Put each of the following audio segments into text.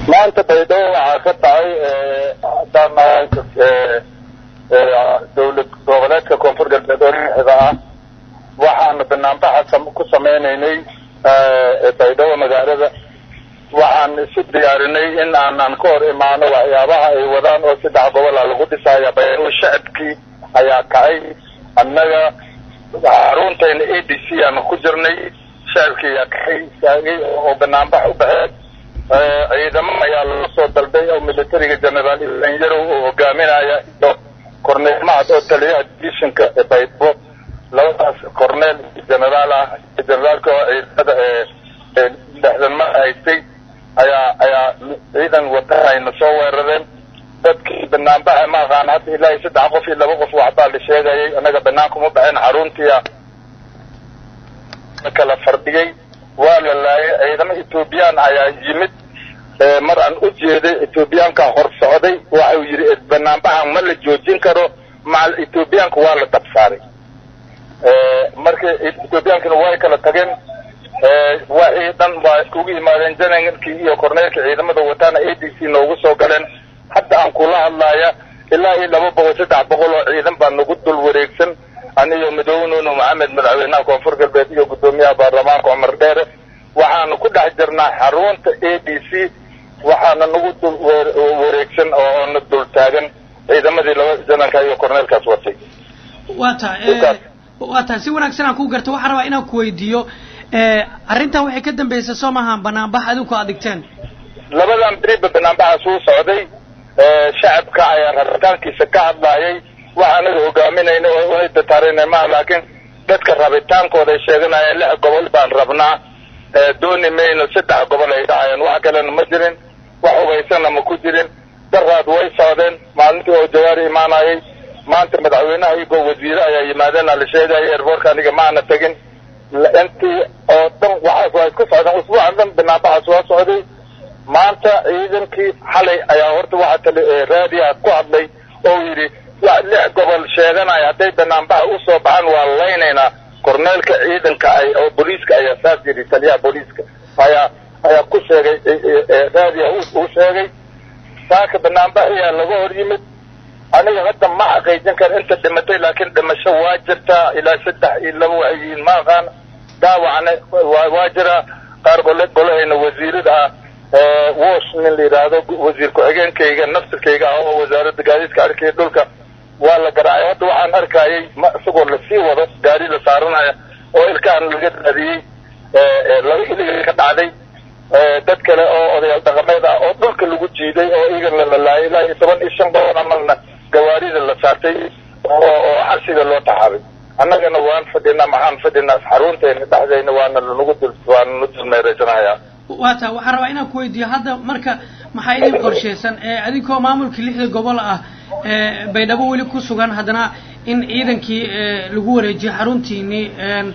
maanta baydhabo waxaa ka dhacay haddaan dawlad goboleedka koonfur galbeed oo lixda ah waxaanu banaanbaxa ku sameynaynay baydhabo magaalada waxaan isu diyaarinay in aanan ka hor imaano waxyaabaha ay wadaan oo saddex gobola lagu dhisaya baydhabo shacabkii ayaa kacay annaga xaruntayna a d c aanu ku jirnay shacabkii ayaa kacay istaagay oo banaanbax u baxeen ciidamo ayaa laga soo dalbay oo militariga generaal ilan yarow oo hogaaminaya iyo corneel mahad oo taliyaha divishinka ee baydhabo labadaas corneel generaal ah generaalka oo ciidamada ee lixdan ma haystay ayaa ayaa ciidan watan ayna soo weerareen dadkii banaanbaxa ma aqaan hadda ilaahay saddex qof iyo laba qof waxbaa la sheegayay annaga banaanka uma baxeen xaruntiia kala fardhigay waa la laayay ciidamo ethoobiyan ayaa yimid mar aan u jeeday ethoobiyaanka hor socday waxau yidhi banaanbaxa ma la joojin karo macal ethoobiyaanka waa la dabsaaray marka ethoobiyankana way kala tageen waxii dhan waa iskugu yimaadeen janaralkii iyo korneelka ciidamada wataana a d c noogu soo galeen hadda aan kula hadlaaya ilaa iyo laba boqol saddex boqol oo ciidan baa nagu dul wareegsan aniyo madownuno maxamed madaxweynaha koonfur galbeed iyo guddoomiyaha baarlamaanka cumar dheere waxaanu ku dhex jirnaa xarunta a d c waxaana nagu dul wareegsan oo na dul taagan ciidamadii laba janarka iyo korneelkaas watay waa ta waa tahay si wanaagsan aan ku garto waxaan rabaa inaan ku weydiiyo arrintan waxay ka dambeysay soo maaha banaanbax adinku aad dhigteen labadan beriba banaanbaxaas uu socday shacabka ayaa rabitaankiisa ka hadlaayay waxa anaga hogaaminayna oo una dataarayna maha laakiin dadka rabitaankooda ay sheeganayeen lix gobol baan rabnaa dooni mayno saddex gobol ay dhacayeen wax kalena ma jirin wax hubaysana ma ku jirin daraad way socdeen maalintii oo jawaari imaanayay maanta madaxweynaha iyagoo wasiire ayaa yimaadeenaa la sheegaya airboortka aniga maana tegin intii oo dhan waxaas waa isku socdeen usbuucan dhan banaanbaxaas waa socday maanta ciidankii xalay ayaa horta waxaa tali raadiya ku hadlay oo yidhi lix gobol sheeganaya hadday banaanbaxa usoo baxaan waa laynaynaa korneelka ciidanka ay oo booliiska ayaa saas yidhi taliyaha booliiska ayaa ayaa ku sheegay raadiya uu sheegay saaka banaanbaxayaa laga hor yimid aniga hadda ma xaqiijin kara inta dhimatay laakiin dhimasho waa jirtaa ilaa saddex iyo laba waxay yihiin ma aqaan dhaawacna waa jiraa qaar gole golahayna wasiirada ah wosh nin la yidhaahdo wasiir ku-xigeenkayga nafsirkayga ah oo wasaaradda gaadiidka arkaya dhulka waa la garaacay hadda waxaan arkayay ma isagoo lasii wado gaari la saaranaya oo ilkahan laga raadiyey laba iliga ka dhacday dad kale oo odayaal dhaqameed ah oo dhulka lagu jiiday oo iyagana la laayay ilaa iyo toban iyo shan boqol amalna gawaarida la saartay oo oo xabsiga loo taxaabay annagana waan fadhinaa maxaan fadhinaa xarunteena dhexdeyna waana lanagu dul waana nu dulmeeraysanayaa waa taa waxaan rabaa inaan ku weydiiyo hadda marka maxaa idin qorshaysan adinkoo maamulkii lixda gobol ah baydhabo weli ku sugan haddana in ciidankii lagu wareejiyo xaruntiinii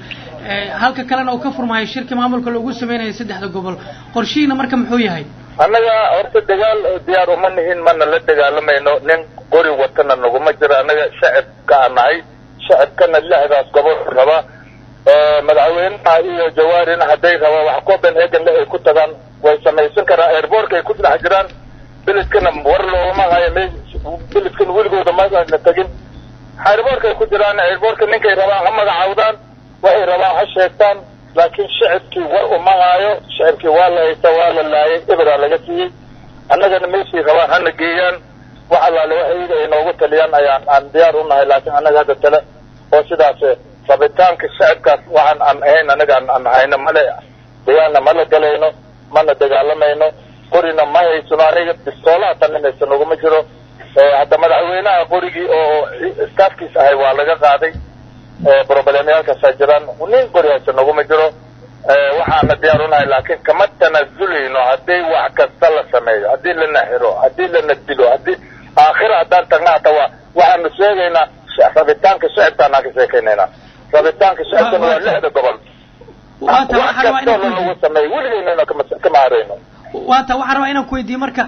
halka kalena uu ka furmaayo shirki maamulka loogu sameynaya saddexda gobol qorshihiina marka muxuu yahay annaga horta dagaal diyaar uma nihin mana la dagaalamayno nin qori watana naguma jiro annaga shacabka aan nahay shacabkana lixdaas gobol raba madaxweynaha iyo jawaarina hadday rabaan wax copenhagen le ay ku tagaan way samaysan karaan airbortka ay ku dhex jiraan beledkana war loogama hayo me beledkana weligooda mana tegin airbortka ay ku jiraan airbortka ninkay rabaan ha magacaawdaan waxay rabaan ha sheegtaan laakiin shacabkii war uma haayo shacabkii waa la haysta waa la laayay eberaa laga siiyey annagana meeshay rabaan hana geeyaan wax allaale wax iyaga ay noogu taliyaan ayaan aan diyaar u nahay laakiin annaga hadda tale oo sidaas rabitaanka shacabkaas waxaan aan ahayn anaga aan hayno male dagaalna mala galayno mana dagaalamayno qorina ma haysano aniga bistoolaha taninaysa naguma jiro hadda madaxweynaha qorigii oo staafkiisa ahay waa laga qaaday broblемyaalkaasaa jiraan nin qori haysa naguma jiro waxaana diyaar unahay laakiin kama tanaasulayno haddii wax kasta la sameeyo haddii lana xiro haddii lana dilo haddii aakhira haddaan tagna hata waa waxaanu sheegaynaa rabitaanka shacabkaanaan ka sheekaynaynaa rabitaanka shacabkana waa lixda gobol wax kastoo lanagu sameeyo weligeynana kama harayno waata waxaan rabaa inaan ku weydiiyo marka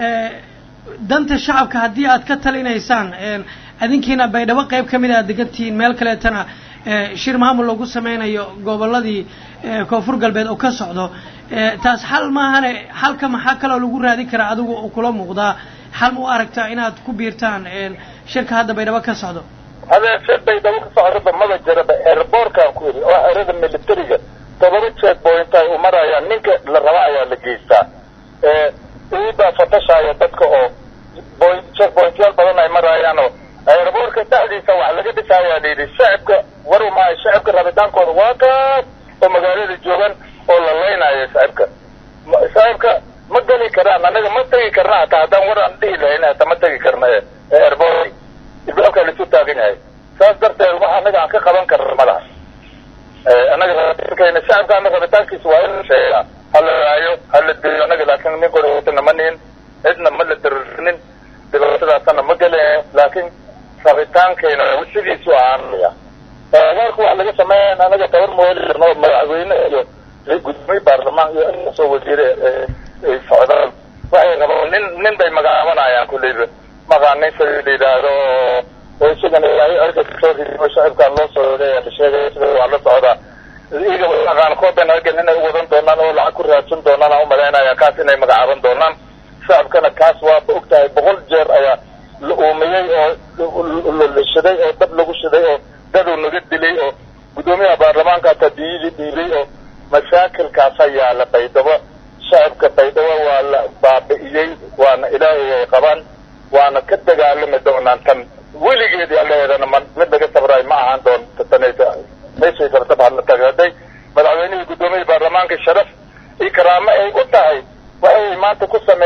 danta shacabka haddii aad ka talinaysaan adinkiina baydhabo qayb ka mid a aad degantihiin meel kaleetana shir maamul lagu sameynayo gobolladii koonfur galbeed oo ka socdo taas xal maahane xalka maxaa kaloo lagu raadin karaa adigu oo kula muuqdaa xal ma u aragtaa inaad ku biirtaan shirka hadda baydhabo ka socdo hadee shir baydhabo ka socdaba maba jiraba airbortkaan ku yidhi oo erada militariga todoba check point ay u marayaan ninka la raba ayaa la geystaa iibaa fatashaya dadka oo point check pointyaal badan ay marayaan oo airbortka dhexdiisa wax laga dhisayaa la yidhi shacibka waru maayo shacibka rabitaankooda waa kaas oo magaalada joogan oo la leynayo shacibka shacibka ma geli karaan anaga ma tegi karna hataa haddaan war aan dhihi lahayn hata ma tegi karna airport ibaabkaa laisu taagan yahay saas darteed wax anaga aan ka qaban karna ma laha anaga rabitaankayna shacibkaana rabitaankiisa waa in la sheegaa hala raayo hala diriyo anaga laakin nin kortana ma nihin cidna ma la dararinin dhibaatadaasana ma gele laakiin rabitaankayna sidiisu ahaanaya abaarka wax laga sameeya anaga tabar mooli karno madaxweyne iyo gudoomiye baarlamaan iyo inasoo wasiire ay socdaan waxay rabaan nin nin bay magacaabanayaan kulleyba maqaanin sida la yidhaahdo oo isagana ilaahay arka kasoo ridiyo shacibkaan loo soo leeya la sheegaya sida waa la socdaa iyaga maqaan copenhagen inay u wadan doonaan oo lacag ku raadsan doonaan aan umalaynaya kaas inay magacaaban doonaan shacabkana kaas waaba og tahay boqol jeer ayaa la uumiyey oo la shiday oo dab lagu shiday oo dadow naga dilay oo guddoomiyaha baarlamaanka hataa biyidii dhiibay oo mashaakilkaasa yaala baydhabo shacabka baydhabo waa la baabi'iyey waana ilaahay ay qabaan waana ka dagaalami doonaan tan weligeed aleedana ma mid laga sabraay ma ahaan doonta tanaysa meeshay rabtaba hadla taga hadday madaxweynihii guddoomiyihii baarlamaanka sharaf iyo karaamo ay u tahay waxay maanta ku same